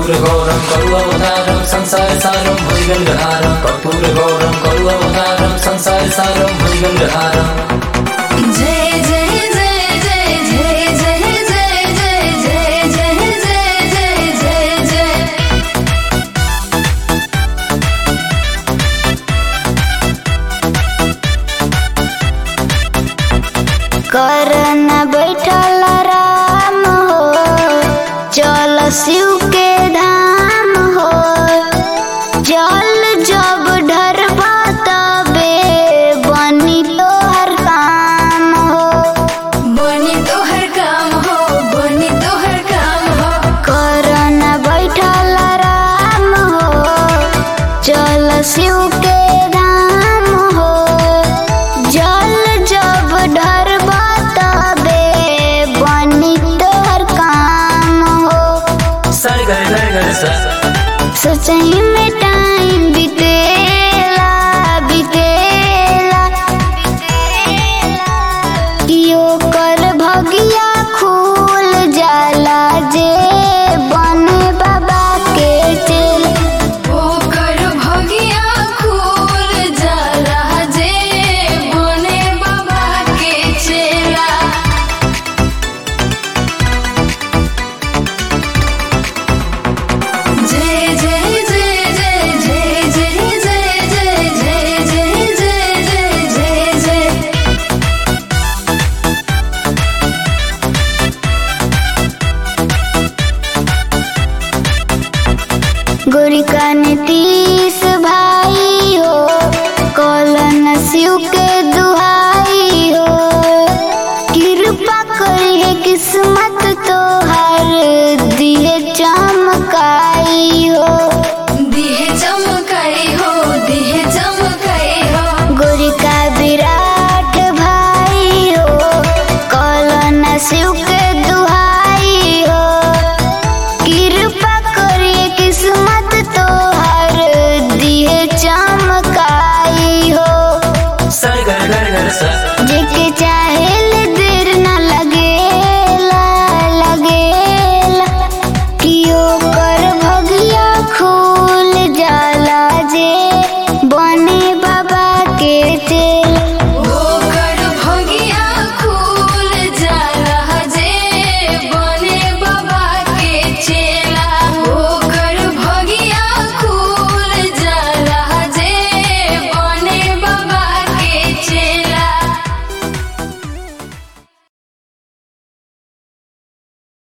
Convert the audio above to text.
कर्पूरगौरं करुववतारं संसारसारं भुजगङ्गहारं कर्पूरगौरं करुववतारं संसारसारं भुजगङ्गहारम् जय जय जय जय जय जय जय जय जय जय जय जय जय कर न बैठल राम हो चल शिव के धाम हो जल जब ढरबा तबे बनी तोहर काम हो बनी तोहर काम हो बनी तोहर काम हो कर न बैठल राम हो चल शिव के धाम हो जल जब ढरबा तबे बनी तोहर काम हो सर घर घर घर सर सचही में टाइम बीतेला बीतेला कियो कर भगिया खुल जाला जे बने बाबा के चेल ओकर भगिया खूल जाला जे बने बाबा के चेला जय जय जय जय जय जय जय जय जय जय जय जय जय जय गोरी का नीतीश भाई हो कौलन शिव के दुहाई हो कृपा करी है किस्मत तो